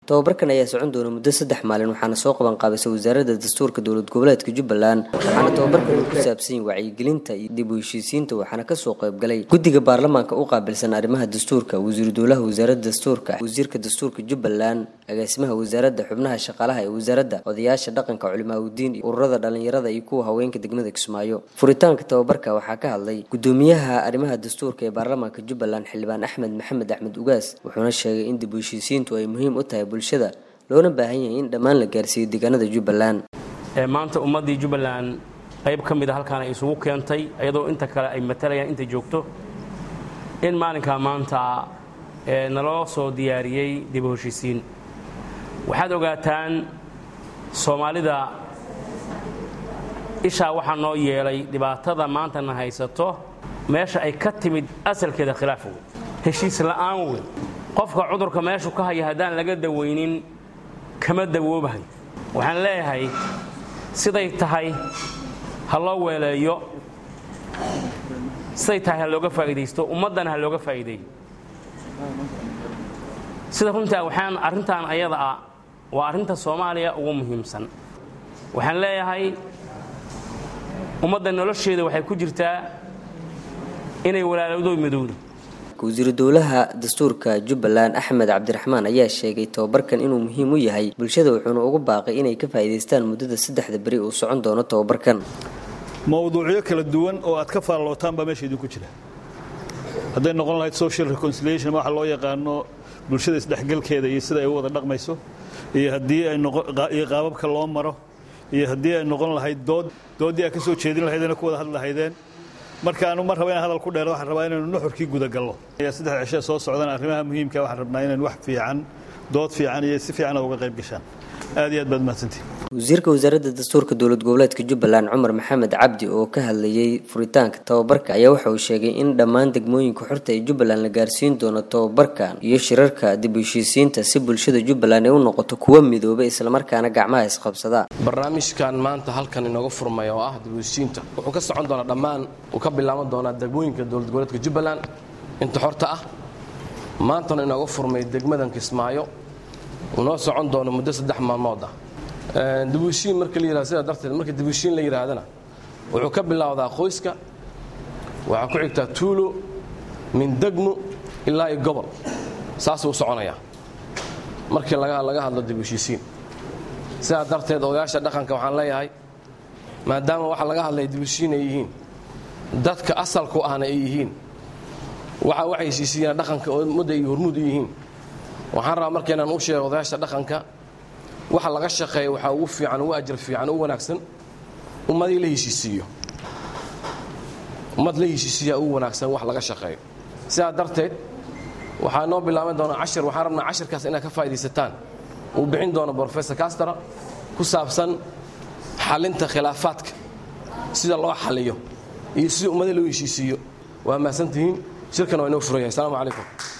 tobabarkan ayaa socon doona muddo saddex maalin waxaana soo qaban qaabisay wasaaradda dastuurka dowlad goboleedka jubbaland waxaana tobabarkan uu ku saabsan yahay wacyigelinta iyo dib u heshiisiinta waxaana kasoo qaybgalay guddiga baarlamaanka u qaabilsan arrimaha dastuurka wasiiru dowlaha wasaaradda dastuurka wasiirka dastuurka jubbaland agaasimaha wasaaradda xubnaha shaqaalaha ee wasaaradda odayaasha dhaqanka culimaaudiin iyo ururada dhalinyarada iyo kuwa haweenka degmada kismaayo furitaanka tobabarka waxaa ka hadlay gudoomiyaha arrimaha dastuurka ee baarlamaanka jubbaland xildhibaan axmed maxamed axmed ugaas wuxuuna sheegay in dib u heshiisiintu ay muhiim u tahay bulshada loona baahan yahay in dhammaan la gaarsiiyo deegaanada jubbaland maanta ummaddii jubbaland qayb ka mid a halkaan ay isugu keentay iyadoo inta kale ay matalayaan inta joogto in maalinkaa maanta naloo soo diyaariyey dib u heshiisiin waxaad ogaataan soomaalida ishaa waxaa noo yeelay dhibaatada maantana haysato meesha ay ka timid asalkeeda khilaaf wey heshiis la'aan wey qofka cudurka meeshu ka haya haddaan laga dawaynin kama dawoobahay waxaan leeyahay siday tahay ha loo weeleeyo siday tahay ha looga faa'iidaysto ummaddana ha looga faa'iideeyo sida runtaa waxaan arrintan ayada ah waa arrinta soomaaliya ugu muhiimsan waxaan leeyahay ummadda nolosheeda waxay ku jirtaa inay walaalowdo midowdo wasiiru dowlaha dastuurka jubbaland axmed cabdiraxmaan ayaa sheegay tobabarkan inuu muhiim u yahay bulshada wuxuuna ugu baaqay inay ka faa'iidaystaan muddada saddexda beri uu socon doono tobabarkan mowduucyo kala duwan oo aad ka faallootaan baa meesha idinku jira hadday noqon lahayd social reconciliation waxa loo yaqaano bulshada isdhexgalkeeda iyo sida ay u wada dhaqmayso iyo haddii iyo qaababka loo maro iyo haddii ay noqon lahayd dood dooddii aad ka soo jeedin lahaydeen ku wada hadli lahaydeen marka anu mar raba inaan hadal ku dheero waxaan rabaa inaynu nuxurkii gudagallo saddex cishee soo socdaan arrimaha muhiimka waxaan rabnaa inaynu wax fiican dood fiican iyo si fiican uga qayb gashaan aad iyo aad baad mahadsantihin wasiirka wasaaradda dastuurka dowlad goboleedka jubbaland cumar maxamed cabdi oo ka hadlayey furitaanka tobabarka ayaa waxa uu sheegay in dhammaan degmooyinka xorta ee jubbaland la gaarsiin doono tobabarkan iyo shirarka dib u heshiisiinta si bulshada jubbaland ay u noqoto kuwa midooba islamarkaana gacmaha isqabsada barnaamijkan maanta halkan inooga furmaya oo ah dib u heshiisiinta wuxuu ka socon doonaa dhammaan uu ka bilaaban doonaa degmooyinka dowlad goboleedka jubbaland inta xorta ah maantana inooga furmay degmadan kismaayo uu noo socon doono muddo saddex maalmood ah dibushiin marka la yihahdo sidaa darteed marka dibushiin la yidhaahdana wuxuu ka bilowdaa qoyska waxaa ku xigtaa tuulo min degmo ilaa iyo gobol saasuu soconayaa markii laga hadlo dibushiisiin sidaa darteed odayaasha dhaqanka waxaan leeyahay maadaama waxa laga hadlaya dibushiin ay yihiin dadka asalku ahna ay yihiin waxa waxay heshiisiiyaan dhaqanka ummadda iyo hormuud u yihiin waxaan rabaa markaynaan u sheego odayaasha dhaqanka waxa laga shaqeeya waxaa ugu fiican ugu ajar fiican ugu wanaagsan ummadii la heshiisiiyo ummad la heshiisiiyaa ugu wanaagsan wax laga shaqeeyo sidaa darteed waxaa noo bilaaban doonaa cashir waxaan rabnaa cashirkaas inaad ka faa'iidaysataan uu bixin doono brofesor castara ku saabsan xalinta khilaafaadka sida loo xaliyo iyo sida ummadii loo heshiisiiyo waa mahadsantihiin shirkan waa inoo furan yahay asalaamu calaykum